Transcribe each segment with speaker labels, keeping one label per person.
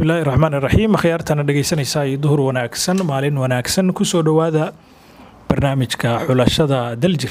Speaker 1: bismillaahi raxmaan iraxiim akhyaartana dhegeysanaysaa iyo duhur wanaagsan maalin wanaagsan kusoo dhowaada barnaamijka xulashada daljir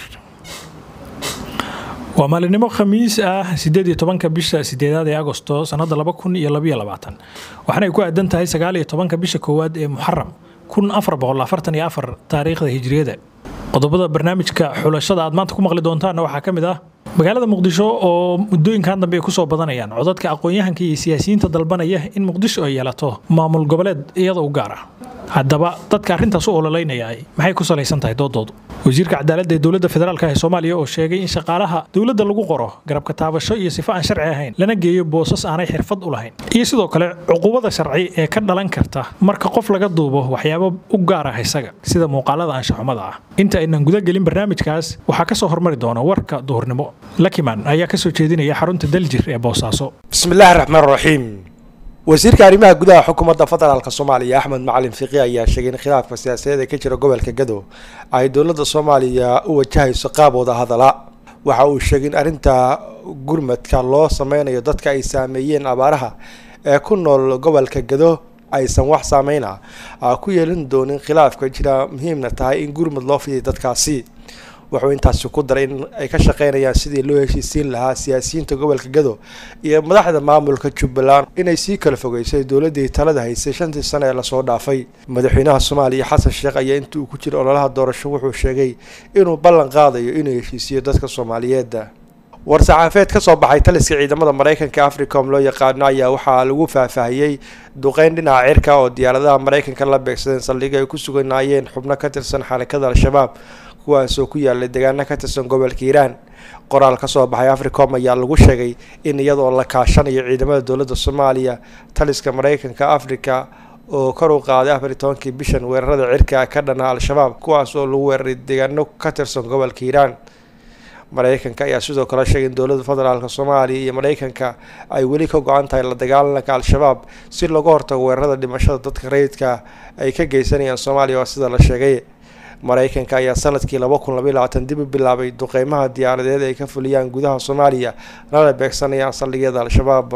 Speaker 1: waa maalinimo khamiis ah sideed iyo tobanka bisha sideedaad ee agosto sanada laba kun iyo labaiyo labaatan waxaanay ku aadan tahay sagaal iyo tobanka bisha koowaad ee muxaram kun afar boqol afartan iyo afar taariikhda hijriyada qodobada barnaamijka xulashada aad maanta ku maqli doontaanna waxaa ka mid ah magaalada muqdisho oo muddooyinkan dambe ay kusoo badanayaan codadka aqoon-yahanka iyo siyaasiyiinta dalbanaya in muqdisho ay yeelato maamul goboleed iyada u gaar ah haddaba dadka arrintaas u ololeynaya maxay ku salaysan tahay doodoodu wasiirka cadaaladda ee dowladda federaalk ee soomaaliya oo sheegay in shaqaalaha dowladda lagu qoro garabka taabasho iyo sifo aan sharci ahayn lana geeyo boosas aanay xirfad u lahayn iyo sidoo kale cuqubada sharci ee ka dhalan karta marka qof laga duubo waxyaabo u gaar ah isaga sida muuqaalada anshaxumada ah inta aynan gudagelin barnaamijkaas waxaa kasoo hormari doona warka duhurnimo lakiman ayaa kasoo jeedinaya xarunta daljir ee boosaaso
Speaker 2: bismillaahi raxmaan raxiim wasiirka arrimaha gudaha xukuumadda federaalk soomaaliya axmed macalin fiqi ayaa sheegay in khilaafka siyaasadeed ee ka jira gobolka gado ay dowladda soomaaliya u wajahayso qaab wada hadala waxa uu sheegay in arrinta gurmadka loo sameynayo dadka ay saameeyeen abaaraha ee ku nool gobolka gado aysan wax saameyna ku yeelin doonin khilaafka jira muhiimna tahay in gurmad loo fidiy dadkaasi wuxuu intaasi ku daray in ay ka shaqeynayaan sidii loo heshiisiin lahaa siyaasiyiinta gobolka gado iyo madaxda maamulka jubbaland inay sii kala fogeysay dowladii talada haysay shantii sano ee lasoo dhaafay madaxweynaha soomaaliya xasan sheekh ayaa inta uu ku jira ololaha doorasho wuxuu sheegay inuu ballan qaadayo inuu heshiisiyo dadka soomaaliyeed war-saxaafeed ka soo baxay taliska ciidamada mareykanka africom loo yaqaano ayaa waxaa lagu faahfaahiyey duqeyn dhinaca cirka oo diyaaradaha mareykanka la beegsadeen saldhiga ay ku suganaayeen xubno ka tirsan xarakada al-shabaab kuwaasoo ku yaalay deegaano ka tirsan gobolka hiiraan qoraal ka soo baxay africom ayaa lagu sheegay in iyadoo la kaashanayo ciidamada dowladda soomaaliya taliska mareykanka africa oo kor u qaaday afar iyo tobankii bishan weerarada cirka ka dhana al-shabaab kuwaas oo lagu weeraray deegaano ka tirsan gobolka hiiraan mareykanka ayaa sidoo kale sheegay in dowladda federaalk soomaaliya iyo mareykanka ay weli ka go-an tahay la dagaalanka al-shabaab si looga hortago weerarada dhimashada dadka rayidka ay ka geysanayaan soomaaliya oo sida la sheegay mareykanka ayaa sanadkii laba kun labaiy labaatan dib u bilaabay duqeymaha diyaaradeed ay ka fuliyaan gudaha soomaaliya lana beegsanayaan saldhigyada al-shabaab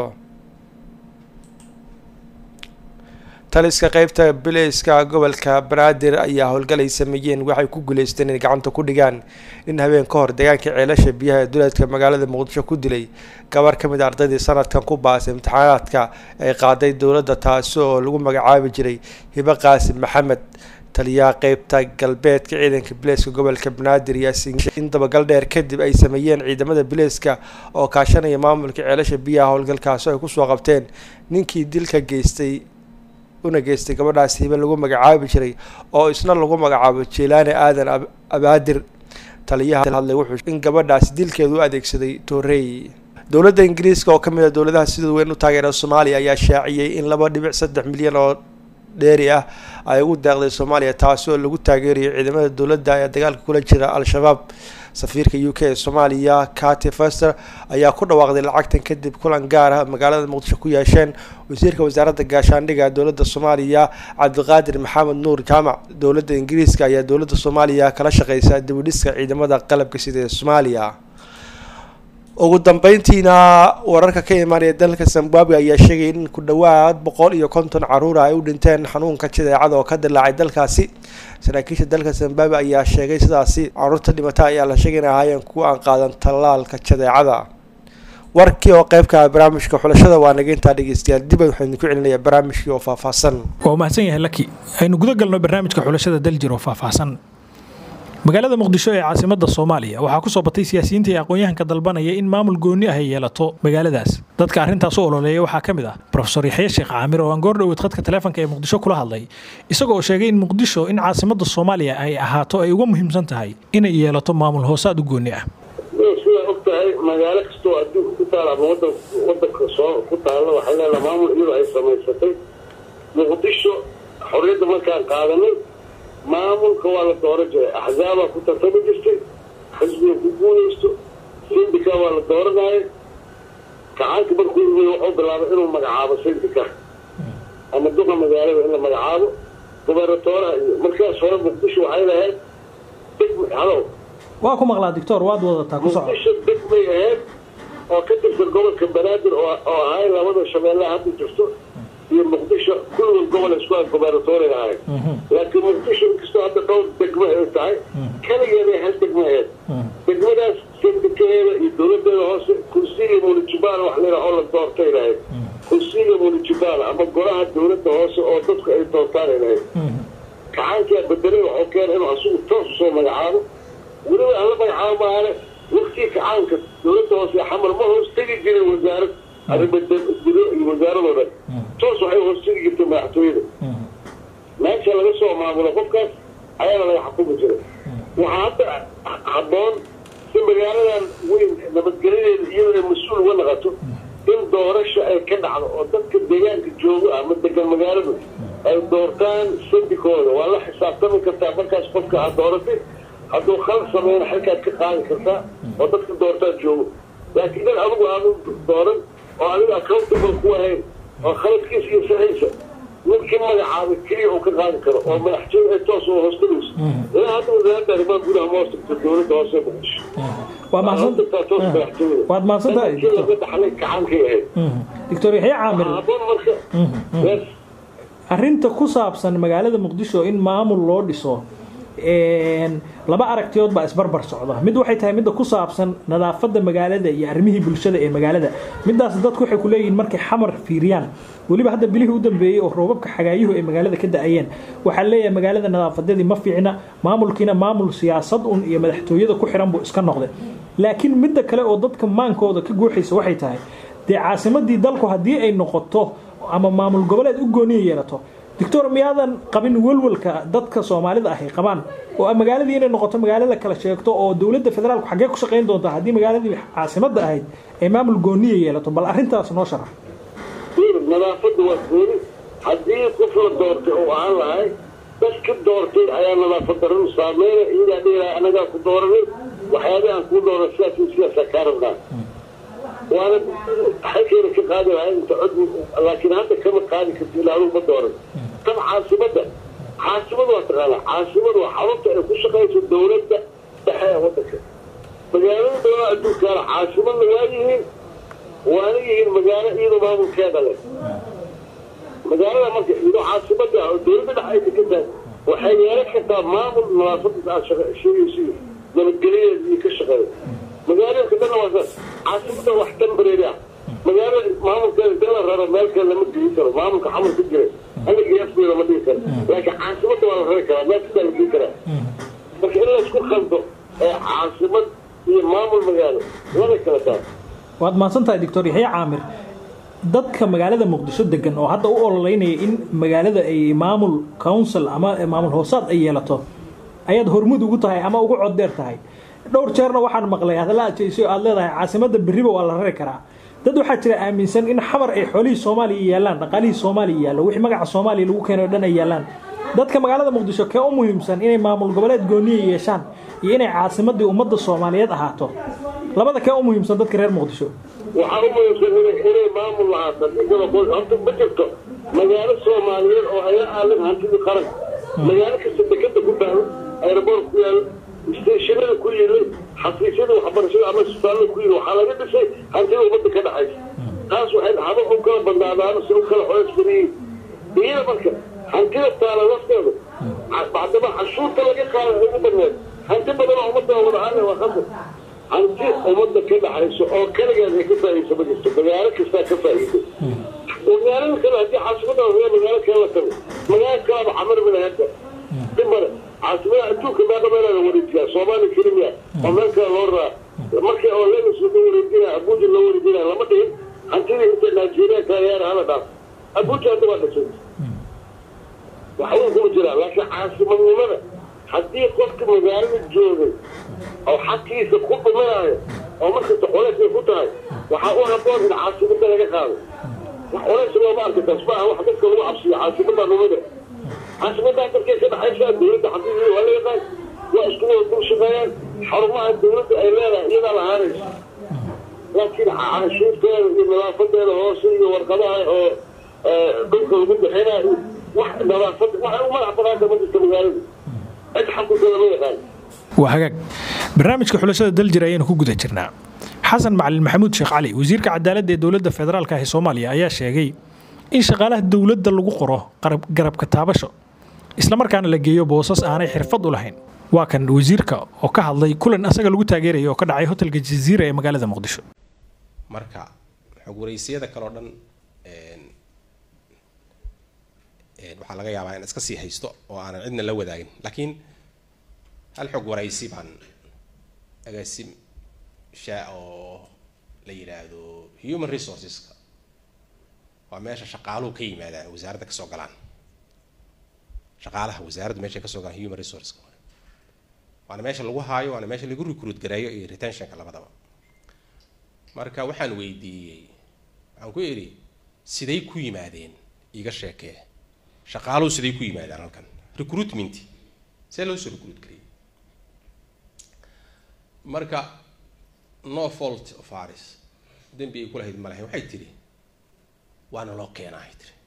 Speaker 2: taliska qeybta bileyska gobolka banaadir ayaa howlgal ay sameeyeen waxay ku guuleysteen inay gacanta ku dhigaan in habeen ka hor deegaanka ceelasha biyaha ee duleedka magaalada muqdisho ku dilay gabar ka mid a ardaydii sanadkan ku baasay imtixaanaadka ay qaaday dowladda taasi oo lagu magacaabi jiray hibe qaasim maxamed taliyaha qeybta galbeedka ciidanka bileyska gobolka banaadir yaasin in dabagal dheer kadib ay sameeyeen ciidamada bileyska oo kaashanaya maamulka ceelasha biyaha howlgalkaasi ay kusoo qabteen ninkii dilka geystay una geystay gabadhaas hibe lagu magacaabi jiray oo isna lagu magacaabo jelaani aadan abaadir taliyaha hadlay wuxuu in gabadhaas dilkeedu u adeegsaday torrey dowladda ingiriiska oo kamid a dowladaha sida weyn u taageera soomaaliya ayaa shaaciyey in laba dhibic saddex milyan oo dheeri ah ay ugu deeqday soomaaliya taasi oo lagu taageerayo ciidamada dowladda ee dagaalka kula jira al-shabaab safiirka u k ee soomaaliya kati fester ayaa ku dhawaaqday lacagtan kadib kulan gaar ah magaalada muqdisho ku yeesheen wasiirka wasaaradda gaashaandhiga dowladda soomaaliya cabdiqaadir maxamed nuur jaamac dowladda ingiriiska ayaa dowladda soomaaliya kala shaqeysa dibudhiska ciidamada qalabka sida ee soomaaliya ugu dambeyntiina wararka ka imaanaya dalka zimbabwe ayaa sheegay in ku dhowaad boqol iyo konton caruura ay u dhinteen xanuunka jadeecada oo ka dilaacay dalkaasi saraakiisha dalka zimbabwe ayaa sheegay sidaasi caruurta dhimata ayaa la sheegay in ahaayeen kuwa aan qaadan tallaalka jadeecada warkii oo qeybka barnaamijka xulashada waa naga intaa dhegeystayaal dib waxaynu ku celinayaa barnaamijkii oo faahfaahsan
Speaker 1: waa mahadsan yahay laki aynu guda galno barnaamijka xulashada daljir oo faahfaahsan magaalada muqdisho ee caasimada soomaaliya waxaa kusoo batay siyaasiyiinta iyo aqoon-yahanka dalbanaya in maamul gooni ah ay yeelato magaaladaas dadka arrintaas u ololeeya waxaa ka mid ah rofesor yaxye sheekh caamir oo aan goor dhoweed khadka taleefonka ee muqdisho kula hadlay isagoo oo sheegay in muqdisho in caasimada soomaaliya ay ahaato ay uga muhiimsan tahay inay yeelato maamul hoosaad u gooni ah
Speaker 3: sidaa og tahay magaalo kastoo adduunka ku taala ama wadan wadanka soo ku taalla waxay leedaha maamul iyadoo ay samaysatay muqdisho xorriyadda markaan qaadanay maamulka waa la dooran jiray axzaabaa ku tartami jirtay xisbiga ku guulaysto sindika waa la dooranaya gacaanka markuu yimid wuxuu bilaabay inuu magacaabo sindika ama duqa magaalada in la magacaabo gobernatooraha iyo markaas hore muqdisho waxay lahayd degm halow
Speaker 1: waa ku maqlaa doctor waad wadataa ku soco
Speaker 3: muqdisho degmay ahayd oo ka tirsan gobolka banaadir oo oo ahay labada shabeellaha hadda jirto iyo muqdisho kulligood gobol isku ah gobernatoriga ahayd laakiin muqdisho inkastoo hadda dhowr degmo ay tahay keligeeday hal degmo ahayd degmadaas sindikaheeda iyo dowladeeda hoose kursiga municipal wax layidhaha oo la doortay lahayd kursiga municipal ama golaha dowladda hoose oo dadku ay doortaan ay lahayd kacaankaa bedelay waxuu keena inuu asugu toos usoo magacaabo weliba aan la magacaabo maahane waktii kacaanka dowladda hoose xamar ma hoos tegi jirin wasaarad arrimagudo iyo wasaaradoo dhan toos waxay hoos tegi jirtay madaxtooyada meesha laga soo maamulo qofkaas ayaana laga xukumi jiray waxaa hadda habboon si magaaladan weyn nabadgelyadeeda iyadoo mas-uul uga naqato in doorasha ay ka dhacdo oo dadka deegaanka joogo ama degan magaaladu ay doortaan sandikooda waa la xisaabtami kartaa markaas qofka aad dooratay hadduu khalad sameyna xilkaad ka qaadi kartaa oo dadka doortaad joogo laakiin in adigu aanu dooran oo adiga accountable ku ahayn oo khaladkiisa iyo saxiisa ninkii magacaabay keliya uu ka qaadi karo oo madaxtooy ay toos oo hoostagayso ilaa hadda wasaaradda arrimaha gudaha ma hoostagto dowladda hoose ee muqdisho
Speaker 1: waa mahadsan
Speaker 3: hoostagtaa toos madaxtooyada
Speaker 1: waad mahadsan tahay
Speaker 3: kii laga dhaxlay kacaankay ahayd
Speaker 1: doctor yaxya caamir
Speaker 3: habboon marka yes
Speaker 1: arrinta ku saabsan magaalada muqdisho in maamul loo dhiso laba aragtiyood baa isbarbar socda mid waxay tahay midda ku saabsan nadaafadda magaalada iyo arrimihii bulshada ee magaalada midaas dadku waxay ku leeyihiin markay xamar fiiriyaan weliba hadda bilihii u dambeeyey oo roobabka xagaayuhu ay magaalada ka da-ayeen waxaa leeyahay magaalada nadaafadeedii ma fiicna maamulkiina maamul siyaasad un iyo madaxtooyada ku xiran buu iska noqday laakiin midda kale oo dadka maankooda ka guuxaysa waxay tahay dee caasimadii dalku haddii ay noqoto ama maamul goboleed u gooniya yeelato doctor miyaadan qabin welwelka dadka soomaalida ahy qabaan oo magaaladii inay noqoto magaalo la kala sheegto oo dowladda federaalku xaggee ku shaqayn doonta haddii magaaladii caasimadda ahayd ay maamul gooniya yeelato bal arrintaas noo sharax
Speaker 3: nadaafadda waa gooni haddii qof la doortay oo ahaan lahay dadka doortay ayaa nadaafad daradu saameyna iyagaa dhihilaha anagaa ku dooranay waxyaabaha aan kuu dooran sidaas iyo sidaasaa kaa rabnaa waana xalkeena ka qaadi lahay inta cod laakiin hadda kama qaadi karti ilaa adugu ma dooran tan caasimada caasimada waa taqaanaa caasimada waa xarunta ay ku shaqayso dowladda dhexe ee wadanka magaalada dowlada adduunkaana caasimadna waa yihiin waana yihiin magaalo iyadoo maamulkeeda leh magaalada marka iyadoo caasimada ah oo dowladda dhexe ay degan tahay waxay yeelan kartaa maamul nadaafada aad sheegaysi nabadgelyadeeda iyo ka shaqeeya magaalooyinka dhanna waa saas caasimada wax temporary ah magaalada maamulkeeda dala raro meel kale lama geli karo maamulka xamar ku jira aniga afgeeda lama dhigi karo laakiin caasimada waa la rari karaa meel kastaa la geli karaa marka in laysku khaldo ee caasimad iyo maamul magaalo laba kala taas
Speaker 1: waad mahadsan tahay doctor yaxya caamir dadka magaalada muqdisho degan oo hadda u ololeynaya in magaalada ay maamul council ama maamul hoosaad ay yeelato ayaad hormud ugu tahay ama ugu coddeer tahay dhowr jeerna waxaan maqlay hadalla adjeyso aad leedahay caasimada berriba waa la rari karaa dad waxaa jira aaminsan in xamar ay xoolihii soomaaliya yaallaan dhaqaalihii soomaaliya yaallo wixii magaca soomaaliya lagu keenay o dhan ay yaallaan dadka magaalada muqdisho kee u muhiimsan inay maamul goboleed gooniya yeeshaan iyo inay caasimadii ummadda soomaaliyeed ahaato labada kee u muhiimsan dadka reer muqdisho
Speaker 3: waxaa u muhiimsan inay maamul lahaato horta ma jirto magaalo soomaaliyeed oo haya aalan hantidii qaranka magaalo kasta dekada ku taalo aeroboort ku yaalo isteeshinada ku yilay xafiisyada waxbarashada ama isbitaallada ku yili waxaa laga dhisay hantida ummadda ka dhaxaysa taas waxay haba u kala bandaadaano si u kala xoos badiyiin iyada marka hantida taala lafteedu bacdama cashuurta laga qaada ugu badneed hanti badan oo ummadda wada aale waa khasar hanti ummadda ka dhaxayso oo kaligeed ay ka faa'iidayso ma jirto magaalo kastaa ka faa'iido magaalada kale haddii caasimada magaalo kale la tago magaalo kalaba xamar minahada dimare caasimada adduunka meeqa meelaa la wareejiyaa soomaaliya kelimiya oo meel kale loo raa markii oo lenis loo wareejinaya abuja loo wareejinaya lama dhihin hantidii inta nigeria kaayaana hala dhaaf abuja hadda waa dhashay waxba kuma jiraan laakiin caasimadnimada haddii qofka magaalada joogay oo xaqiisa ku dhuminayo oo markasta culays ay ku tahay waxaa u haboon in caasimada laga qaado wax culays looma arka taas maaha wax dadka lagu cabsiyo caasimada numada caasimadaa dadkay ka dhaxaysaa dowladda xaqiiqii waa la yaqaan waa isku wada dul shaqeeyaan xarumaha dowladda ay leedahay iyadaa lahaanaysa laakiin canshuurteeda iyo nadaafadeeda hoose iyo warqadaha oo dhulka lagu bixinayo wax nadaafad waxay u madax banaanta ma jirta magaalada cid xaquuqeeda ma yaqaan
Speaker 1: waa hagaag barnaamijka xulashada daljir ayaynu ku guda jirnaa xasan macalin maxamuud sheekh cali wasiirka cadaaladda ee dowladda federaalka ah ee soomaaliya ayaa sheegay in shaqaalaha dowladda lagu qoro garabka taabasho islamarkaana la geeyo boosas aanay xirfad u lahayn waa kan wasiirka oo ka hadlay kulan asaga lagu taageeraya oo ka dhacay hotelka jaziira ee magaalada muqdisho
Speaker 4: marka xog waraysiyada kaleo dhan waxaa laga yaabaa in iska sii haysto oo aanan cidna la wadaagin laakiin hal xog waraysi baan agaasim shaa oo la yidhaahdo human resourceska waa meesha shaqaaluhu ka yimaadaan wasaaradda kasoo galaan shaqaalaha wasaaradda meesha kasoo galaan human resourceska waana meesha lagu haayo waana meesha lagu recruit gareeyo iyo retentionka labadaba marka waxaan weydiiyey waxaan ku idhi siday ku yimaadeen iga sheekee shaqaaluhu siday ku yimaadaan halkan recruitment see loo soo recruit gariyey marka no fault of aris dembi ay ku lahayd ma lahayn waxay tidhi waana loo keenaa ay tiri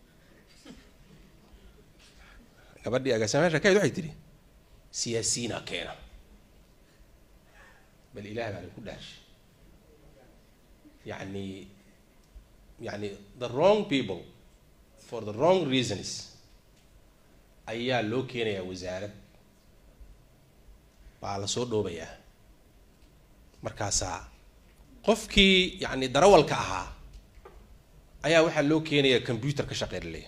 Speaker 4: gabadhii agaasimayaasha kayd waxay tidhi siyaasiyiinaa keena bal ilaah baa ku dhaarshay yacni yacni the wrong people for the wrong reasons ayaa loo keenayaa wasaarad baa la soo dhoobayaa markaasaa qofkii yacni darawalka ahaa ayaa waxaa loo keenayaa computer ka shaqeyn leeya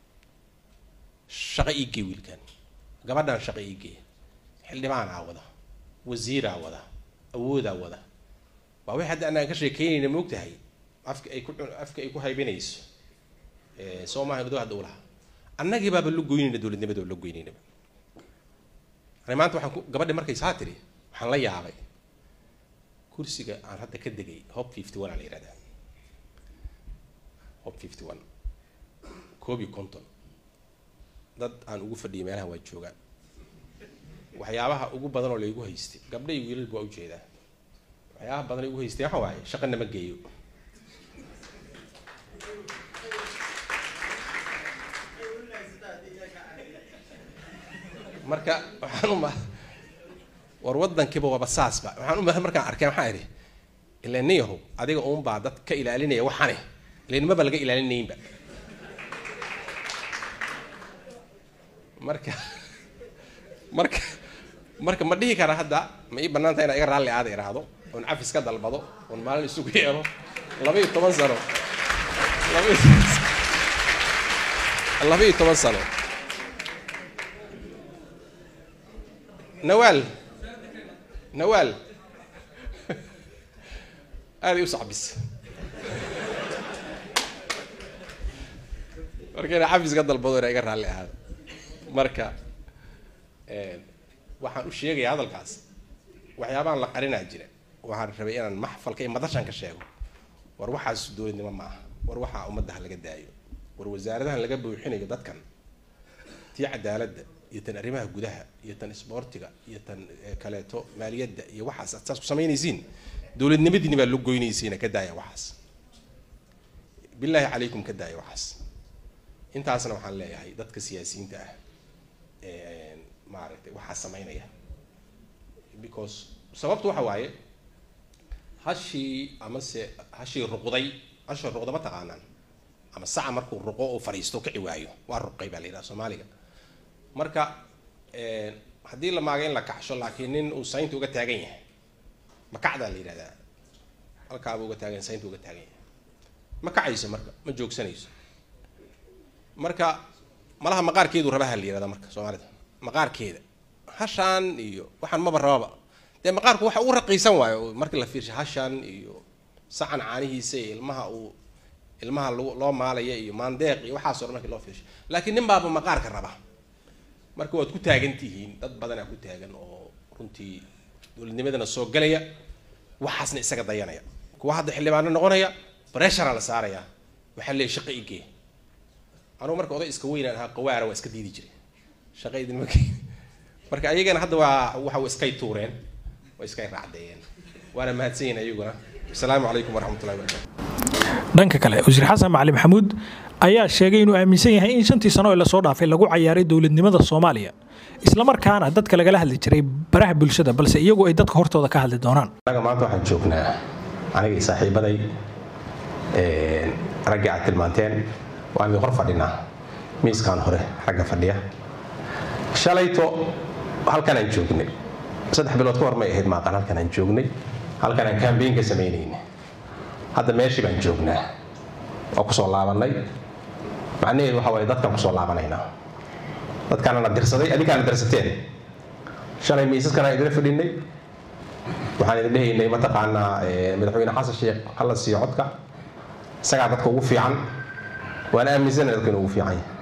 Speaker 4: shaqo iigee wiilkan gabadhan shaqo iigee xildhibaanaa wada wasiiraa wada awoodaa wada waa wixii hadda anaan ka sheekeynayna moogtahay afka ay ku afka ay ku haybinayso soo maaha mado hadda ulaha annagii baaba la goynayna dowladnimadoo la goynaynaba ani maanta waxaan ku gabadhi markay saa tiri waxaan la yaabay kursiga aan hadda ka degay hob fifty one aa la yihahdaa hob fifty one koob iyo konton dad aan ugu fadhiyay meelaha waa joogaan waxyaabaha ugu badan oo laygu haystay gabdha iyo wiilalba waa ujeedaa waxyaabaha badan ay ugu haystay waxa waaye shaqa nama geeyo marka waxaan uma war waddankiiba waaba saasba waxaan uma markaan arkay waxaan idhi ilaa nin yahow adiga uunbaa dad ka ilaalinaya waxane ilanimaba laga ilaalinaynba marka marka marka ma dhihi kara hadda ma ii bannaan tahay inaa iga raalli aada iraahdo oon cafis ka dalbado oon maalin isugu yeelo laba iyo toban sano laba iyo toban sano nawaal nawaal aaday u sacbis marka inaa cafis ka dalbado inaa iga raalli ahaado marka waxaan u sheegayaa hadalkaas waxyaabahan la qarinaa jira waxaan rabay inaan maxfalka iyo madashan ka sheego war waxaas dowladnimo ma aha war waxaa ummadda ha laga daayo war wasaaradahan laga buuxinayo dadkan tii cadaaladda iyo tan arrimaha gudaha iyo tan isboortiga iyo tan kaleeto maaliyadda iyo waxaas aad saas ku samaynaysiin dowladnimadiini baa loo goynaysiina ka daaya waxaas bilaahi calaykum ka daaya waxaas intaasna waxaan leeyahay dadka siyaasiyiinta ah maaragtay waxaa samaynaya because sababtu waxa waaye hashii amase hashii ruqday hashii ruqda ma taqaanaan ama saca markuu ruqo oo fadhiisto kici waayo waa ruqay baa la yidhaha soomaaliga marka haddii la maaga in la kacsho laakiin nin uu saynta uga taagan yahay makacdaa la yidhahdaa halkaaba uga taagan saynta uga taagan yahay ma kacayso marka ma joogsanayso marka malaha maqaarkeedu rabaha la yihahdaa marka soomaalida maqaarkeeda hashaan iyo waxaan maba rababa dee maqaarku waxa ugu raqiisan waayo markii la fiirsha hashaan iyo sacan caanihiisa iyo ilmaha uu ilmaha loo maalaya iyo maandeeq iyo waxaasoo dhan markii loo fiirsha laakiin nin baaba maqaarka raba marka waad ku taagan tihiin dad badanaa ku taagan oo runtii dowladnimadana soo galaya waxaasna isaga dayanaya kuwa hadda xildhibaano noqonaya breshara la saaraya waxaa leeyahy shaqa igee anugu marka oday iska weynaan ahaa qawaara waa iska diidi jiray shaqa idinma keeni marka ayagana hadda waa waxa iskay tuureen waa iskay raacdeeyeen waana mahadsan yihin ayaguna asalaamu calaykum waraxmatullahi wabarakatu
Speaker 1: dhanka kale wasiir xasan macali maxamuud ayaa sheegay inuu aaminsan yahay in shantii sano ee lasoo dhaafay lagu cayaaray dowladnimada soomaaliya islamarkaana dadka lagala hadli jiray baraha bulshada balse iyagu ay dadka hortooda ka hadli doonaan
Speaker 4: anaga maanta waxaan joognaa aniga iyo saaxiibaday raggii aad tilmaanteen waan idin hor fadhinaa miiskan hore xagga fadhiya shalayto halkan aan joognay saddex bilood ka hor may ahayd maaqan halkan aan joognay halkan aan kambeyn ka samaynayna hadda meeshii baan joognaa waa kusoo laabannay macnaheedu waxa waaye dadkaan kusoo laabanaynaa dadkaanana dirsaday adinkaana dirsateen shalay miisaskana idila fadhinay waxaan idin dhehaynay mataqaanaa madaxweyne xasan sheekh hala siiyo codka isagaa dadka ugu fiican waan aaminsana dadka inuu ugu fiican yahay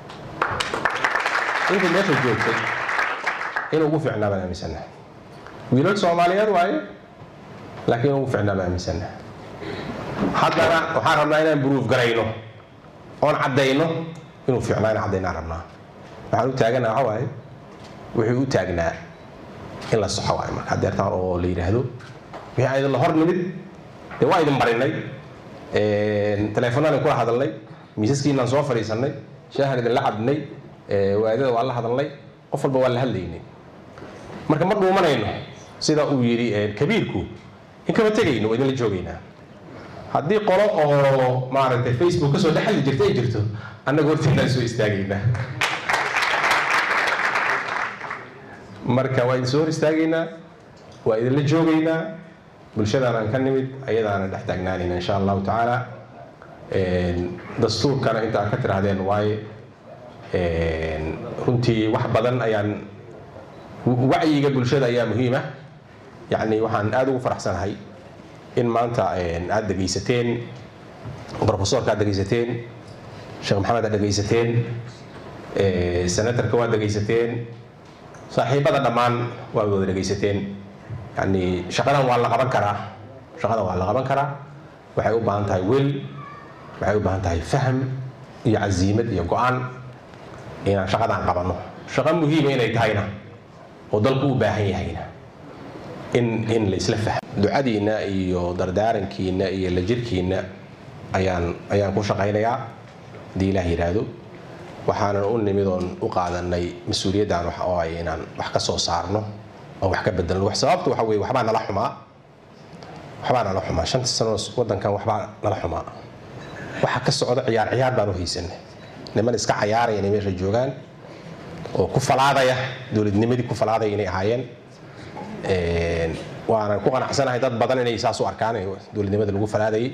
Speaker 4: intii meesha joogtay inuu ugu fiicnaa baan aaminsana wiilal soomaaliyeed waaye laakiin inuu ugu fiicnaa baan aaminsana haddana waxaan rabnaa inaan buruuf garayno oon caddayno inuu fiicnaa inaan caddaynaan rabnaa waxaan u taaganaa waxa waaye wuxuu u taagnaa in la soxo waayo marka deertaan oo la yidhaahdo wixii aan idinla hor nimid dee waa idin barinay teleefonaan kula hadalnay miisaskiinaan soo fadhiisannay shaahan idinla cabnay waadada waa la hadalnay qof walba waa la hadlaynay marka ma dhuumanayno sida uu yidhi kabiirku in kama tegayno waa idinla joogaynaa haddii qolo oo maaragtay facebook kasoo dhex hadli jirta ay jirto annaga horteennaan soo istaagaynaa marka waa idin soo hor istaagaynaa waa idinla joogaynaa bulshadaanaan ka nimid ayadaana dhex taagnaanayna insha allahu tacaala dastuurkana inta aad ka tiraahdeen waaye runtii wax badan ayaan wacyiga bulshada ayaa muhiima yacni waxaan aada ugu faraxsanahay in maanta aada dhegaysateen profesorka aad dhegaysateen sheekh maxamed aad dhegaysateen senatorka waad dhegaysateen saaxiibada dhammaan waa wada dhegaysateen yani shaqadan waa la qaban karaa shaqadan waa la qaban karaa waxay u baahan tahay wel waxay u baahan tahay fahm iyo casiimad iyo go-aan inaan shaqadan qabanno shaqo muhiima inay tahayna oo dalku u baahan yahayna in in la isla fahmo ducadiinna iyo dardaarankiina iyo la jirkiina ayaan ayaan ku shaqaynayaa haddii ilaah yidhaahdo waxaanan u nimid oon u qaadanay mas-uuliyaddan waxa oo ay inaan wax ka soo saarno oo wax ka bedelno wax sababtu waxa weye waxbaa nala xumaa waxbaa nala xumaa shanta sano waddankan waxbaa nala xumaa waxa ka socda ciyaar ciyaar baan u haysanay niman iska cayaaraya inay meesha joogaan oo ku falaadaya dowladnimadii ku falaadaya inay ahaayeen waanan ku qanacsanahay dad badan inay saas u arkaan dowladnimada lagu falaadayay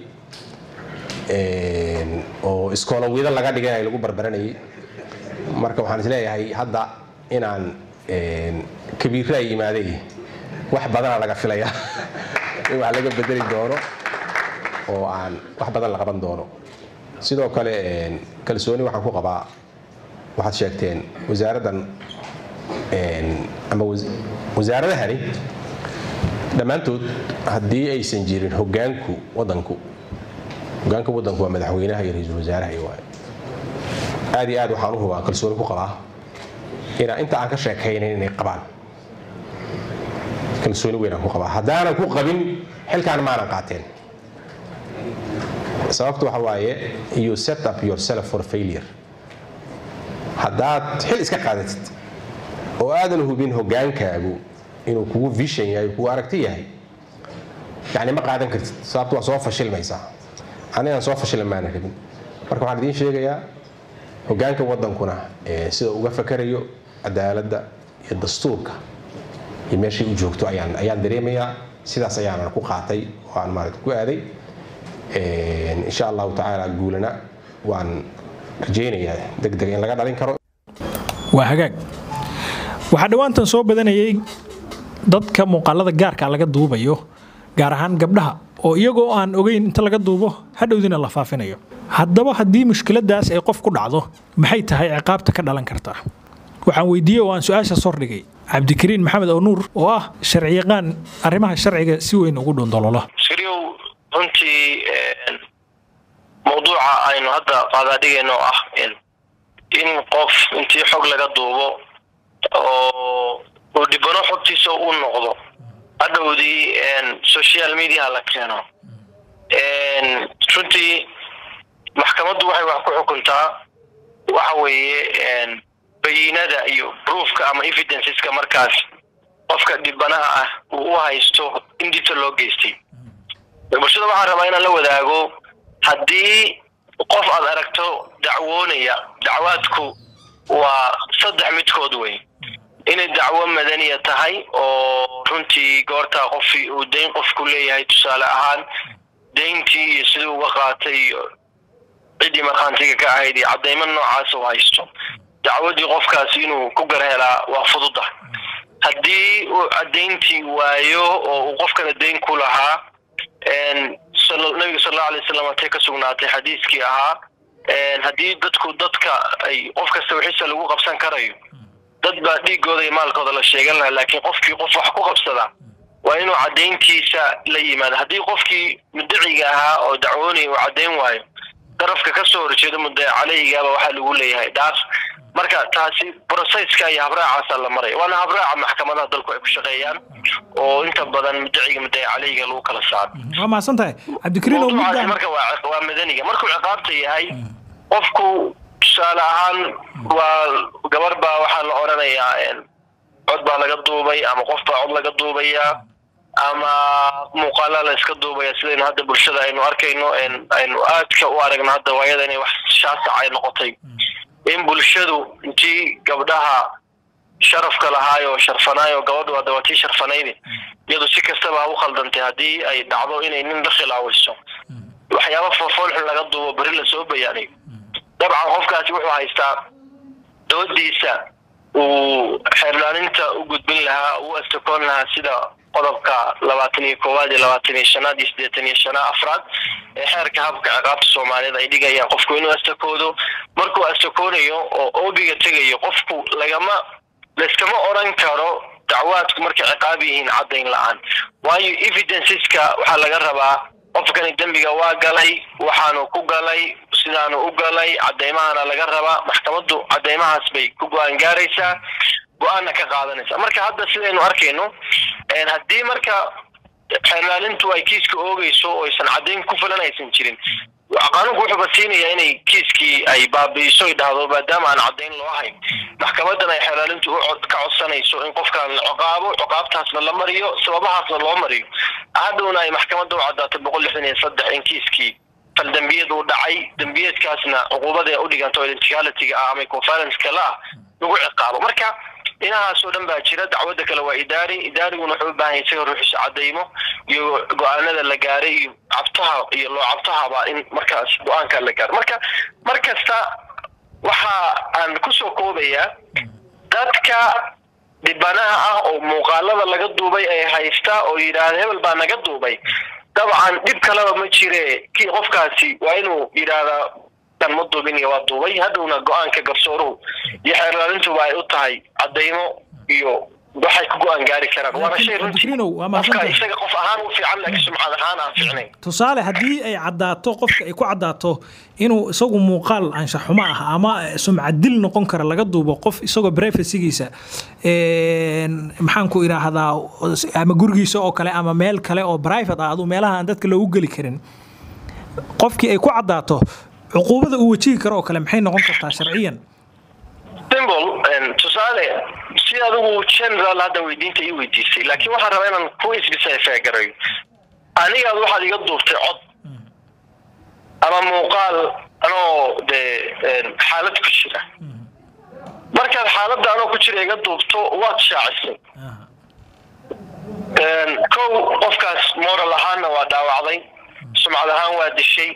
Speaker 4: oo iskoolowida laga dhigay lagu barbaranayay marka waxaan isleeyahay hadda inaan kabiirra ay yimaaday wax badana laga filaya in wax laga bedeli doono oo aan wax badan la qaban doono sidoo kale kalsooni waxaan ku qabaa waxaad sheegteen wasaaraddan ama wasaaradahani dhammaantood haddii aysan jirin hogaanku wadanku hogaanka wadanku waa madaxweynaha iyo ra-iisul wasaaraha iyo waayo aad iyo aad waxaan u hubaa kalsooni ku qabaa inaa inta aan ka sheekaynayn inay qabaan kalsooni weynaan ku qabaa haddaanan ku qabin xilkaan maanan qaateen sababtu waxa waaye you set up yourself for failure haddaad xil iska qaadatid oo aadan hubin hogaankaagu inuu kugu vision yahay kugu aragti yahay yani ma qaadan kartid sababtu waa soo fashilmaysaa anigaan soo fashilin maana rabin marka waxaan idiin sheegayaa hogaanka wadankuna sida uga fakarayo cadaaladda iyo dastuurka iyo meeshay u joogto ayaan ayaan dareemayaa sidaas ayaanan ku qaatay oo aan maarata ku aaday insha allahu tacaala guulana waan rajaynayaa deg deg in laga dhalin karo
Speaker 1: waa hagaag waxaa dhowaantan soo badanayay dadka muuqaalada gaarka laga duubayo gaar ahaan gabdhaha oo iyagoo aan ogeyn inta laga duubo hadhowdina la faafinayo haddaba haddii mushkiladaas ay qof ku dhacdo maxay tahay ciqaabta ka dhalan kartaa waxaan weydiiyey oo aan su-aashaas hordhigay cabdikariin maxamed oo nuur oo ah sharciyaqaan arrimaha sharciga si weyn ugu dhundolola
Speaker 5: shiryow runtii mawduuca aynu hadda qaadaadhigayno oo ah in qof intii xog laga duubo oo uu dhibano xogtiisa u noqdo hadhowdii social mediaha la keeno runtii maxkamaddu waxay wax ku xukuntaa waxa weeye bayinada iyo proofka ama evidenceska markaas qofka dhibanaha ah uu u haysto in dibta loo geystay bulshada waxaan rabaa inaan la wadaago haddii qof aad aragto dacwoonaya dacwaadku waa saddex midkood wey inay dacwo madaniya tahay oo runtii goortaa qofkii uu dayn qofku leeyahay tusaale ahaan dayntii iyo siduu uga qaatay iyo ciddii markhaantiga ka ahayd iyo caddaymo noocaas u haysto dacwadii qofkaas inuu ku gar helaa waa fududa haddii uu caddayntii waayo oo uu qofkana dayn ku lahaa nabiga sal allau alay wasalam atay ka sugnaatay xadiiskii ahaa haddii dadku dadka ay qof kasta wixisa lagu qabsan karayo dad baa dhiigooda iyo maalkooda la sheegan lahaa laakiin qofkii qof wax ku qabsada waa inuu caddayntiisa la yimaado haddii qofkii muddaciga ahaa oo dacwoonaya uu caddayn waayo darafka ka soo horjeedo muddaci caleyhigaaba waxaa lagu leeyahay dhaas marka taasi brocesska iyo habraacaasa la maraya waana habraaca maxkamadaha dalku ay ku shaqeeyaan oo inta badan muddaciga muddaci caleyhiga lagu kala saaro
Speaker 1: waa mahadsan tahay cabdikariin oo
Speaker 5: mawduucaasi
Speaker 1: mudda
Speaker 5: marka waa waa madaniga markuu ciqaabta yahay qofku tusaale ahaan waa gabar baa waxaa la odhanayaa cod baa laga duubay ama qof baa cod laga duubayaa ama muuqaala la iska duubaya sidaynu hadda bulshada aynu arkayno aynu aadka u aragno hadda waayada inay wax shaasac ay noqotay in bulshadu intii gabdhaha sharafka lahaayo sharfanaayo gabadhu hadda waa tii sharfanaydi iyadu si kastaba ha u khaldantay haddii ay dhacdo inay nin la khilaawayso waxyaaba foolfoolxun laga duubo beri lasoo bayaanayo dabcan qofkaasi wuxuu haystaa doodiisa uu xeerlaaninta u gudbin lahaa u astakoon lahaa sida qodobka labaatan iyo koowaad iyo labaatan iyo shanaad iyo siddeetan iyo shana afraad ee xeerka habka ciqaabta soomaaliyeed ay dhigayaan qofku inuu astakoodo markuu astakoonayo oo oobiga tegayo qofku lagama layskama odran karo dacwaadku markay ciqaab yihiin caddayn la-aan waayo evidenceska waxaa laga rabaa qofkani dembiga waa galay waxaanu ku galay sidaanu u galay caddaymahana laga rabaa maxkamaddu caddaymahaas bay ku go-aan gaaraysaa go-aanna ka qaadanaysa marka hadda sidaynu arkayno haddii marka xeerlaalintu ay kiiska oogeyso oo aysan caddayn ku filan aysan jirin qaanuunku wuxuuba siinayaa inay kiiskii ay baabi'iso ay dhahdo maadaama aan caddayn loo hayn maxkamadan ay xeerlaalintu u ka codsanayso in qofkaan la ciqaabo ciqaabtaasna la mariyo sababahaasna loo mariyo hadhowna ay maxkamadda u caddaatay boqol lixdan iyo saddex in kiiskii fal dembiyad uu dhacay dembiyeedkaasna cuquubada u dhiganto identicalityga ah ama conferenceka la ah lagu ciqaabo marka dhinahaasoo dhan baa jira dacwadda kale waa idaari idaariguna wuxuu u baahan yahay isaga ruuxiisa caddaymo iyo go-aanada la gaaray iyo cabtaha iyo loo cabtahaba in markaas go-aanka la gaaro marka mar kasta waxa aan kusoo koobayaa dadka dhibanaha ah oo muuqaalada laga duubay ay haystaa oo yidhaahda hebel baa naga duubay dabcan dhib kaleba ma jire kii qofkaasi waa inuu yidhaahdaa kan ma duubin iyo waa duubay hadhowna go-aanka garsooruhu iyo xeerlaalintuba ay u tahay caddaymo iyo waxay ku go-aan gaari karaan waana shay runtii
Speaker 1: Cabdikariinow, waa
Speaker 5: qofka
Speaker 1: mahadsantahay.
Speaker 5: isaga qof ahaan u fiican laakiin sumcad ahaan aan fiicnayn
Speaker 1: tusaale haddii ay caddaato qofka ay ku caddaato inuu isagu muuqaal anshax xumo ah ama sumcad dil noqon kara laga duubo qof isagoo privacygiisa een, maxaan ku idhaahdaa ama gurigiisa oo kale ama meel kale oo private ah aduu meelaha aan dadka loogu geli karin qofkii ay ku caddaato cuquubada uu wajihi karo oo kale maxay noqon kartaa sharciyan
Speaker 5: symbol tusaale si adigu general hadda weydiinta ii weydiisay laakiin waxaan rabaa inaan ku isbisayfaa garayo anigaad waxaad iga duubtay cod ama muuqaal anoo dee xaalad ku jira markaad xaaladda anoo ku jira iga duubto waad shaacisay kow qofkaas moral ahaanna waa dhaawacday sumcad ahaan waa dishay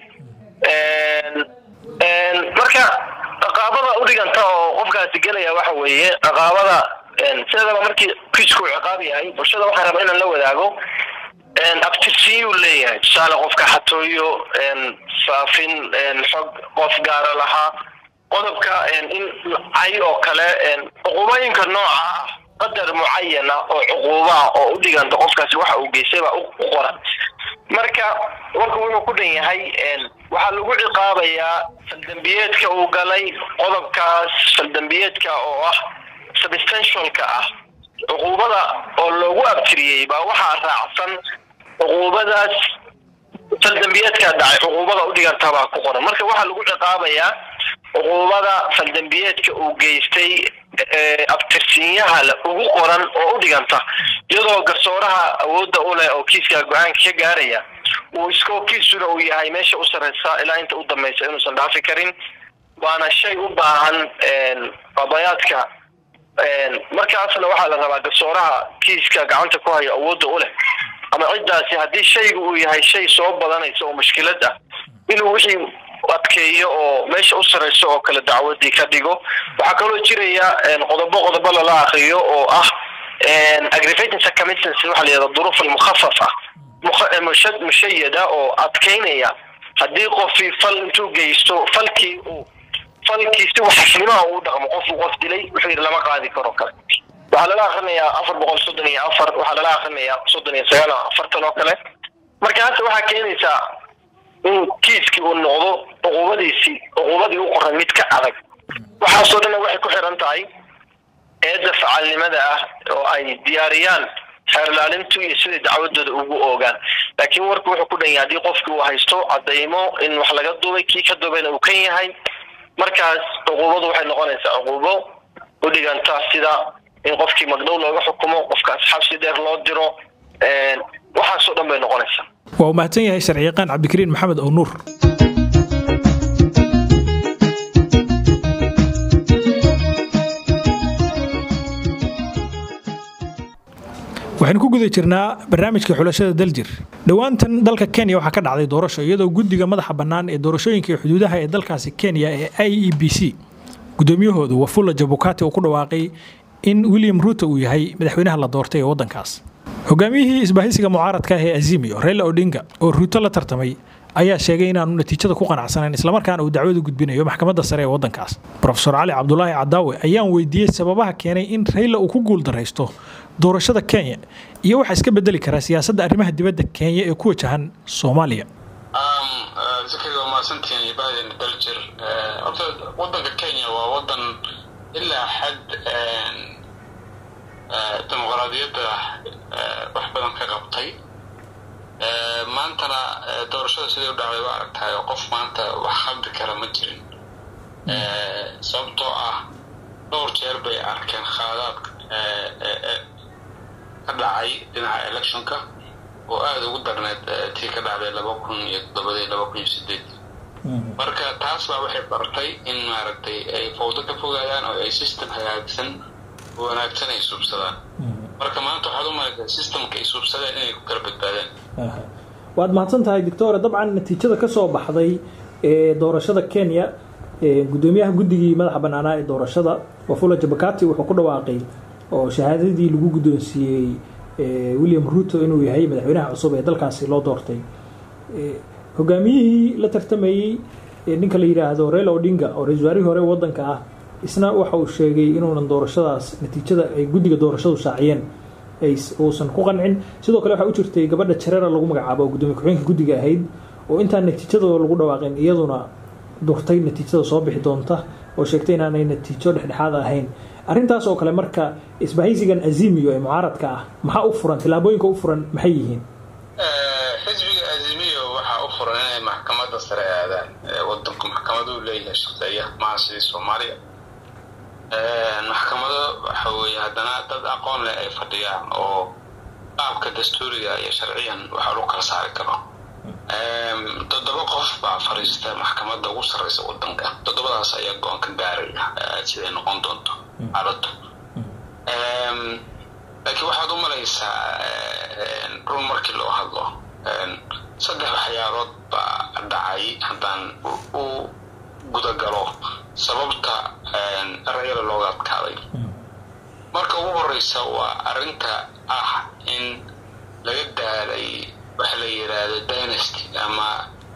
Speaker 5: marka ciqaabada u dhiganta oo qofkaasi gelaya waxa weeye ciqaabada sideedaba markii kiisku uu ciqaab yahay bulshada waxaan rabaa inaan la wadaago abtirsiiyuu leeyahay tusaale qofka xatooyo faafin xog qof gaara lahaa qodobka in cay oo kale cuqubooyinka nooca ah qadar mucayana oo cuquubaha oo u dhiganta qofkaasi waxa uu geystay baa u qoran marka warku wuxuu ku dhan yahay waxaa lagu ciqaabayaa faldembiyeedka uu galay qodobkaas faldembiyeedka oo ah substantialka ah cuquubada oo loogu abtiriyey baa waxaa raacsan cuquubadaas faldembiyeedka dhacay cuquubada u dhiganta baa ku qoran marka waxaa lagu ciqaabayaa cuquubada faldembiyeedka uu geystay ee abtirsiinyaha le ugu qoran oo u dhiganta iyadoo garsooraha awoodda u leh oo kiiska go-aanka ka gaaraya uu iskookiisuna uu yahay meesha u sarreysa ilaa inta u dambaysa inuusan dhaafi karin waana shay u baahan qadayaadka markaasna waxaa la rabaa garsooraha kiiska gacanta ku haya awoodda u leh ama ciddaasi haddii shaygu uu yahay shay soo badanaysa oo mushkilad ah inuu wixii adkeeyo oo meesha u sarreyso oo kale dacwadii ka dhigo waxaa kaloo jiraya qodobo qodobo lala akriyo oo ah aggravating circumstances waxa la yihahda duruuf almukhafafa mushayada oo adkeynaya haddii qofii fal intuu geysto falkii uu falkii si waxaslimaha uu dhaqmo qofuu qof dilay wuxuu yidhi lama qaadi karo kale waxaa lala akrinayaa afar boqol soddon iyo afar waxaa lala akrinayaa soddon iyo sagaal afartan oo kale markaas waxaa keenaysaa in kiiskii uu noqdo cuquubadiisii cuquubadii u qoran mid ka adag waxaasoo dhanna waxay ku xiran tahay eedda facaalnimada ah oo ay diyaariyaan xeerlaalintu iyo siday dacwadooda ugu oogaan laakiin warku wuxuu ku dhan yahay haddii qofkii uu haysto cadaymo in wax laga duubay kii ka duubayna uu kan yahay markaas cuquubadu waxay noqonaysaa cuquubo u dhiganta sida in qofkii magdhow looga xukumo qofkaas xabsi dheer loo diro waxaasoo dhan bay noqonaysaa
Speaker 1: waa uu mahadsan yahay sharciyaqaan cabdikariin maxamed oo nuur waxaynu ku guda jirnaa barnaamijka xulashada daljir dhowaantan dalka kenya waxaa ka dhacday doorasho iyadoo guddiga madaxa bannaan ee doorashooyinka iyo xuduudaha ee dalkaasi kenya ee i e b c guddoomiyahoodu wafula jabukati uu ku dhawaaqay in william ruuto uu yahay madaxweynaha la doortay ee waddankaas hogaamiyihii isbaahisiga mucaaradka ah ee azimio reyla odinga oo ruuto la tartamay ayaa sheegay inaanu natiijada ku qanacsanayn islamarkaana uu dacwadu gudbinayo maxkamadda sare ee waddankaas rofesor cali cabdulaahi cadaawe ayaan weydiiyey sababaha keenay in reyla uu ku guuldaraysto doorashada kenya iyo waxaa iska bedeli karaa siyaasadda arrimaha dibadda kenya ee ku wajahan soomaaliya
Speaker 6: zakariga waa mahadsantihiin ibaadeen daljir horta waddanka kenya waa waddan ilaa xad dimuqraadiyadda wax badan ka qabtay maantana doorashada siday u dhacday waa aragtahay oo qof maanta wax khaldi kara ma jirin sababtoo ah dhowr jeer bay arkeen khaadaad ka dhacay dhinaca electionka oo aada ugu darneed tii ka dhacday laba kun iyo toddobadii laba kun iyo sideed marka taas baa waxay bartay in maaragtay ay fawdo ka fogaadaan oo ay system hagaagsan oo wanaagsan ay suubsadaan marka maanta waxaad u malaysaa systemka ay suubsadeen inay ku kala badbaadaan
Speaker 1: waad mahadsan tahay doctore dabcan natiijada ka soo baxday ee doorashada kenya gudoomiyaha guddigii madaxa bannaanaa ee doorashada wafula jabakati wuxuu ku dhawaaqay oo shahaadadii lagu guddoonsiiyey william ruto inuu yahay madaxweynaha cusub ee dalkaasi loo doortay hogaamiyihii la tartamayey ninka la yidhaahdo reyla odinga oo ra-isul wasaarihii hore waddanka ah isna waxa uu sheegay inuunan doorashadaas natiijada ay guddiga doorashadu shaaciyeen uusan ku qancin sidoo kale waxaa u jirtay gabadha jareera lagu magacaabo oo gudoomiye ku-xigeenka guddiga ahayd oo intaan natiijadooda lagu dhawaaqin iyaduna durtay natiijada soo bixi doonta oo sheegtay inaanay natiijo dhexdhexaad ahayn arrintaas oo kale marka isbahaysigan azimiyo ee mucaaradka ah maxaa u furan tillaabooyinka u furan maxay yihiin
Speaker 6: xisbiga azimiyo waxaa u furan inay maxkamadda sare aadaan wadanku maxkamaduu leeyahay shaqeeya maha sidii soomaaliya maxkamado waxa weeye haddana dad aqoon leh ay fadhiyaan oo qaabka dastuuriga iyo sharciyan waxa lagu kala saari karo toddoba qof baa fadhiista maxkamadda ugu sarreysa wadanka toddobadaas ayaa go-aan ka gaaraya siday noqon doonto xaaladdu laakiin waxaad u malaysaa run markii loo hadlo saddex waxyaalood baa dhacay haddaan u gudagalo sababta rayala looga adkaaday marka ugu horeysa waa arrinta ah in laga daalay waxa la yidhaahdo dynasty ama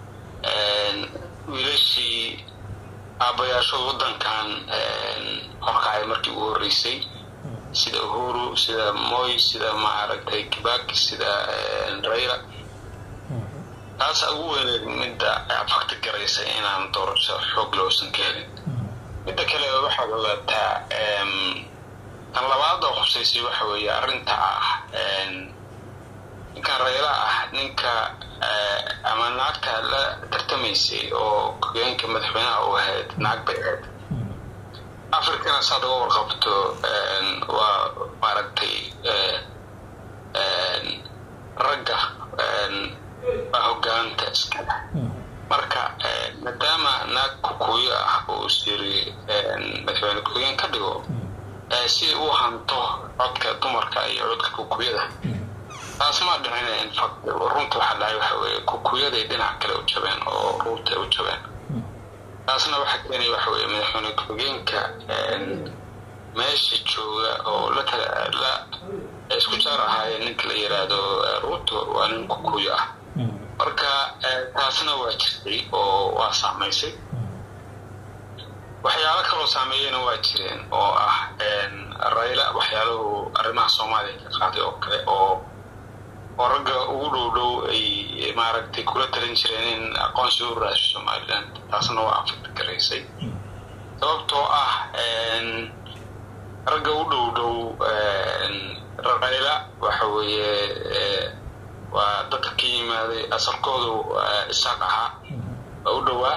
Speaker 6: wiilashii aabbayaashooda waddankan horkacay markii ugu horreysay sida uhuru sida moy sida maaragtay kibaki sida rayla taasa ugu weyneed midda fakti garaysa inaan doorasho xoog loosan ka helin midda kale waxaad ogaataa tan labaad oo khuseysay waxa weeye arrinta ah ninkan rayla ah ninka ama naagta la tartamaysay oo hogeenka madaxweynaha u ahayd naag bay ahayd africana saad uga warqabto waa maaragtay ragga baa hogaamiya taas ma dhicin infact runta waxaa dhahay waxa weeye kukuyaday dhinac kale u jabeen oo ruurta u jabeen taasna waxaa keenaya waxa weeye madaxweyne ku-xigeenka meesha jooga oo la la isku jaar ahaayeen ninka la yiraahdo ruuto waa nin kukuyo ah marka taasna waa jirtay oo waa saamaysay waxyaalo kaloo saameeyena waa jireen oo ah rayla waxyaalahu arrimaha soomaaliya ka qaaday oo kale oo oo ragga ugu dhow dhow ay maaragtay kula talin jireen in aqoonsi u raasho somaliland taasna waa afirta garaysay sababtoo ah ragga u dhow dhow rayla waxa weeye waa dadka ka yimaaday asalkoodu isaaq ahaa waa u dhowaa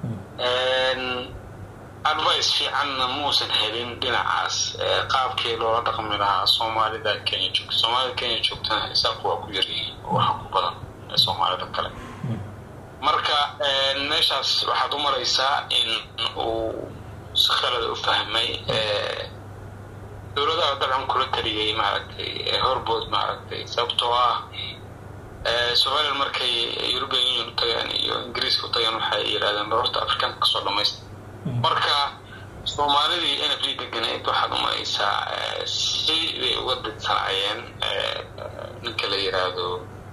Speaker 6: advice fiicanna muusan helin dhinacaas qaabkii loola dhaqmi lahaa soomaalida kenya joogta soomaalida kenya joogtana isaaq waa ku yaryihiin oo waxa ku badan soomaalida kale marka meeshaas waxaad u maraysaa in uu si khalada u fahmay dowladaha dabcan kula taliyay maaragtay horbood maaragtay sababtoo ah somaliland markay european union u tagaan iyo ingiriiska u tagaan waxay yidhahdeen barorta afrikaanka kasoo dhamaysta marka soomaalidii n f d deganayd waxaad u maraysaa siday uga didsanayeen ninka la yiraahdo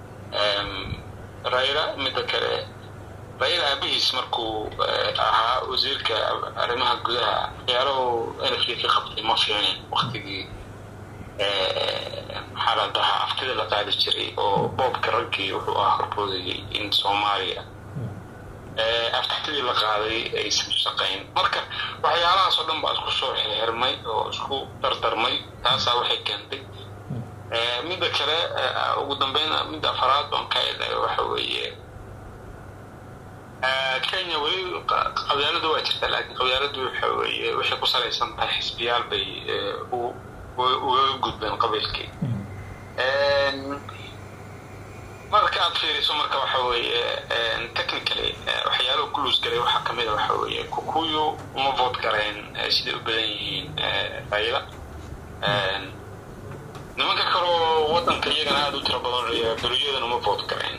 Speaker 6: rayla midda kale rayla aabihiis markuu ahaa wasiirka arrimaha gudaha waxyaalahu n f d ka qabtay ma fiicnin waktigii maxaa la dhahaa aftida la qaadi jiray oo boobka raggii wuxuu ahaa horboodayay in soomaaliya aftidii la qaaday aysan shaqayn marka waxyaalahaas oo dhan baa isku soo xirxirmay oo isku dardarmay taasaa waxay keentay midda kale ugu dambeyn midda afaraad baan ka eedayo waxa weeye kenya weli qabyaaladu waa jirtaa laakiin qabyaaladu waxa weeye waxay ku salaysan tahay xisbiyaal bay ugaga gudbeen qabiilkii marka aad fiiriso marka waxa weeye technically waxyaalahu ku luus galay waxaa kamid a waxa weeye kukuyu uma vood gareen siday u badan yihiin rayla nimanka kaloo wadanka iyagana aada u tiro badan beriyadan uma vood gareen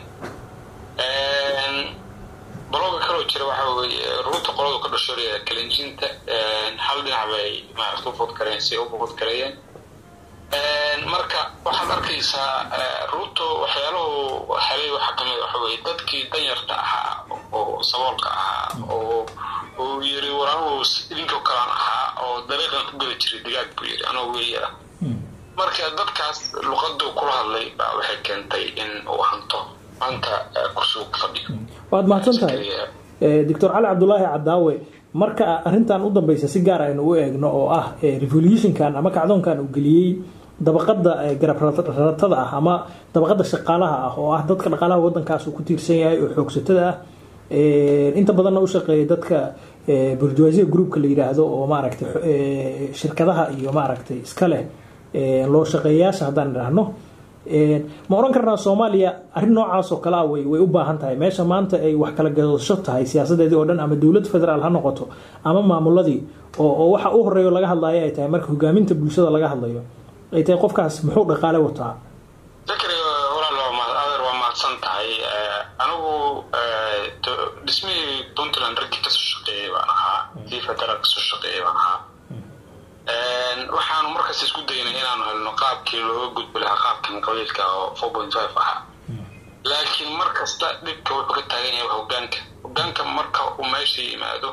Speaker 6: balooga kaloo jira waxa weeye ruuta qoladu ka dhasho kalinjinta hal dhinac bay maarata u vood gareen si u vood gareeyeen marka waxaad arkaysaa ruuto waxyaalahu helay waxaa kamid waxa weye dadkii danyarta ahaa oo saboolka ahaa oo uu yiri war anugu idinkoo kalaan ahaa oo dariiqan ku geli jiray digaag buu yiri anoo weeyara marka dadkaas luqadu kula hadlay baa waxay keentay in uu hanto maanta kursigu ku fadhiyo
Speaker 1: waad mahadsan tahay doctor cali cabdulaahi cadaawe marka arrintan u dambeysa si gaar aynu u eegno oo ah revolutionkan ama kacdoonkan uu geliyey dabaqada garab ratada ah ama dabaqada shaqaalaha ah oo ah dadka dhaqaalaha wadankaas uu ku tiirsan yahay oo xoogsatada ah inta badanna u shaqeeya dadka burjuwaasiya groupka la yidhaahdo oo maaragtay shirkadaha iyo maaragtay iska leh loo shaqeeyayaasha haddaan idhaahno ma oran karnaa soomaaliya arrin noocaas oo kale ah way way u baahan tahay meesha maanta ay wax kala gadasho tahay siyaasadeedii oo dhan ama dowlad federaal ha noqoto ama maamuladii oo oo waxa u horeeyo laga hadlayo ay tahay marka hogaaminta bulshada laga hadlayo ay tahay qofkaas muxuu dhaqaale wataa
Speaker 6: fikri walaal adeer waa mahadsan tahay anigu dhismihii puntland raggii kasoo shaqeeyay baan ahaa kii federaal kasoo shaqeeyay baan ahaa waxaanu markaas isku daynay inaanu helno qaabkii looga gudbi lahaa qaabkan qabiilka oo four point five ahaa laakiin mar kasta dhibka wuxuu ka taagan yahay hogaanka hogaanka marka uu meesha yimaado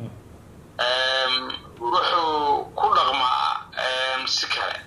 Speaker 6: wuxuu ku dhaqmaa si kale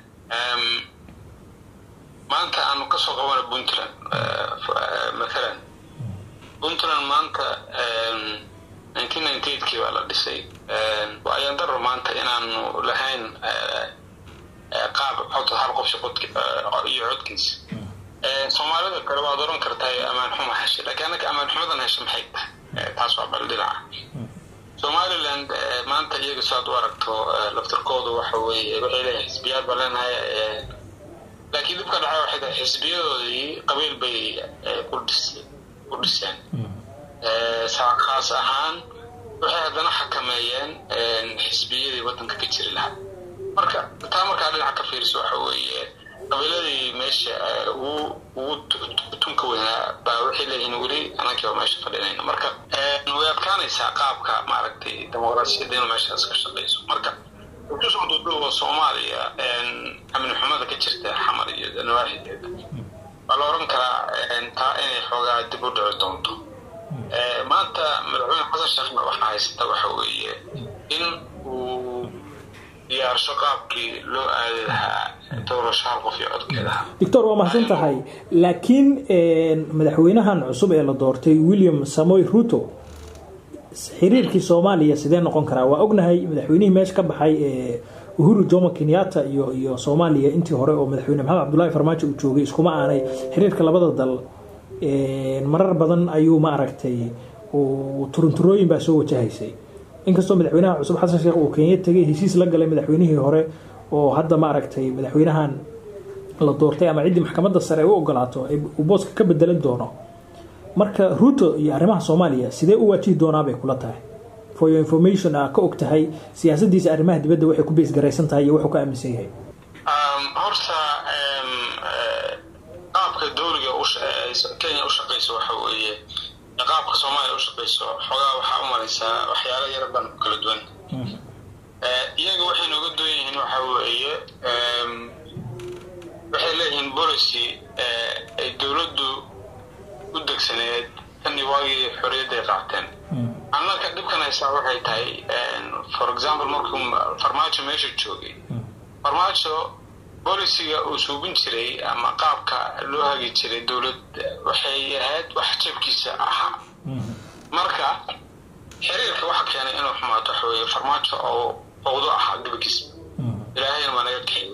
Speaker 6: maanta aanu kasoo qabana puntland mathalan puntland maanta nineteen ninety eightkii baa la dhisay ayaan daro maanta inaanu lahayn qaab cod hal qof iyo codkiisa soomaalida kale waad oran kartaa amaan xuma heshay laakiin annaga amaan xumadan hesha maxay tahay taas waa bal dhinaca somaliland maanta iyaga saad u aragto laftirkoodu waxa weeye waxay leeyahay xisbiyaad baa leenahay laakiin dhibka dhaca waxay tahay xisbiyadoodii qabiil bay ku dhiseen khaas ahaan waxay haddana xakameeyeen xisbiyadii wadanka ka jiri lahaa marka taa markaa dhinaca ka fiiriso waxa weeye qabiiladii meesha ugu ugu tunka weynaa baa waxay leeyihiin weli anankiiba meesha fadhinayno marka way adkaanaysaa qaabka maaragtay dimuqraasiyadda inuu meeshaas ka shaqayso marka kusoo duuduuba soomaaliya amni xumada ka jirta xamar iyo nawaaxideeda waa la oran karaa taa inay xoogaa dib u dhici doonto maanta madaxweyne xasan sheekhna waxaa haysata waxa weeye in uu diyaarsho qaabkii loo aadi lahaa doorasho hal qof iyo codkeedaha
Speaker 1: doctor waa mahadsan tahay laakiin madaxweynahan cusub ee la doortay william samoy ruto xiriirkii soomaaliya sidee noqon karaa waa ognahay madaxweynihii meesha ka baxay ee uhuru jomo kenyatta iyo iyo soomaaliya intii hore oo madaxweyne maxamed cabdullaahi farmaajo uu joogay iskuma aanay xiriirka labada dal marar badan ayuu ma aragtay turunturooyin baa soo wajahaysay inkastoo madaxweynaha cusub xasan sheekh uu kenya tegay heshiis la galay madaxweynihii hore oo hadda ma aragtay madaxweynahan la doortay ama ciddii maxkamadda sare ay u ogolaato uu booska ka bedelan doono marka ruto iyo arrimaha soomaaliya sidee u waajihi doonaa bay kula tahay for your information aa ka og tahay siyaasadiisa arrimaha dibadda waxay ku beesgaraysan tahay iyo wuxuu ka aaminsan yahay
Speaker 6: horta qaabka dowliga kenya u shaqayso waxa weeye qaabka soomaaliya u shaqayso xoogaa waxaa u malaysaa waxyaalo yara baan ku kala duwan iyaga waxay nooga duwan yihiin waxa weeye waxay leeyihiin policy ay dowladdu u degsaneed tani waagii xorriyadday qaateen annaka dhibkan haysaa waxay tahay for example markuu farmaajo meesha joogay farmaajo bolisiga uu suubin jiray ama qaabka loo hagi jiray dowlad waxay ahayd wax jabkiisa ahaa marka xiriirka waxa keenay inuu xumaato waxa weeye farmaajo oo fowdo ahaa gebagiis ilaahayna waa naga kaxeeyey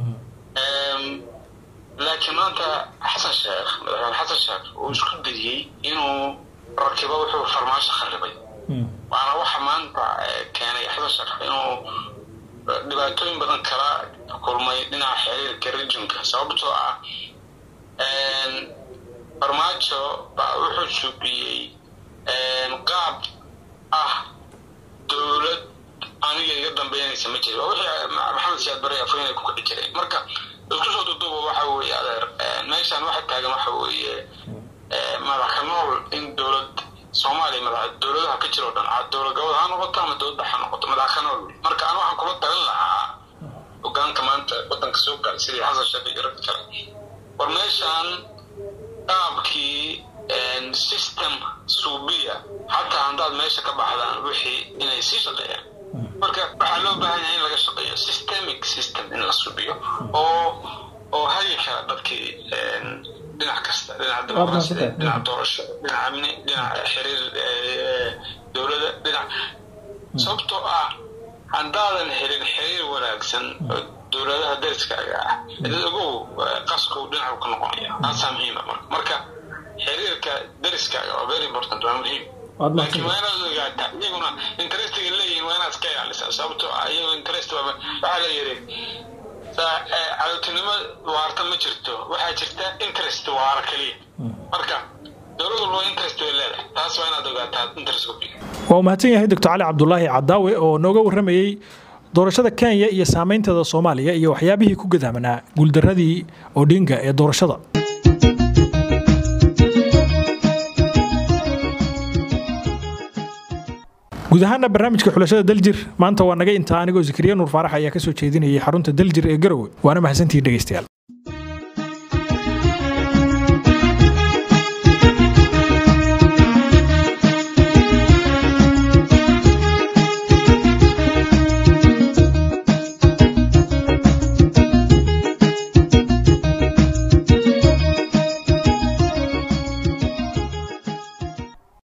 Speaker 6: laakiin maanta xasan sheekh madaxweyne xasan sheekh uu isku dayey inuu rakibo wuxuu farmaajo kharibay waana waxa maanta keenay xasan sheekh inuu dhibaatooyin badan kala kulmay dhinaca xiriirka regionka sababtoo ah farmaajo baa wuxuu suubiyey qaab ah dowlad aniga iga dambeynaysa ma jiri waa wixii maxamed siyaad bari afooyina ku kici jiray marka isku soo duduuba waxa weeye adeer meeshan waxa taagan waxa weeye madaxa nool in dowlad soomaaliya madax dowladaha ka jiro dhan dowlad gobol ha noqoto ama dowladda ha noqoto madaxa nool marka anu waxaan kula talin lahaa hogaanka maanta wadanka soo galay sidii xasan sheekh iyo rag kale war meeshan qaabkii system suubiya xataa haddaad meesha ka baxdaan wixii inay sii shaqeeyaan marka waxaa loo baahan yahay in laga shaqeeyo systemic system in la subiyo oo oo hagi kara dadkii dhinac kasta dhinaca dimuqraasiyada dhinaca doorasho dhinaca amni dhinaca xiriir dowladda dhinac sababtoo ah haddaadan helin xiriir wanaagsan oo dowladaha dariskaaga ah dad ogow qasku dhinacu ka noqonaya taasaa muhiima marka xiriirka dariskaaga waa very important waa muhiim laakiin waa inaad ogaataa iyaguna interestiga leeyihiin waa inaad iska ilaalisaa sababtoo ah iyago interest waxaa la yiri cadowtinimo waarta ma jirto waxaa jirta interest waara keliya marka dowlad walba interest way leedahay taas waa inaad ogaataa interest
Speaker 1: waa mahadsan yahay doctor cali cabdulaahi cadaawe oo nooga warramayey doorashada kenya iyo saameynteeda soomaaliya iyo waxyaabihii ku gadaamanaa guuldaradii odinga ee doorashada guud ahaana barnaamijka xulashada daljir maanta waa naga intaa anigoo zakariya nuur faarax ayaa ka soo jeedinayay xarunta daljir ee garowe waana mahadsantihiin dhegeystayaal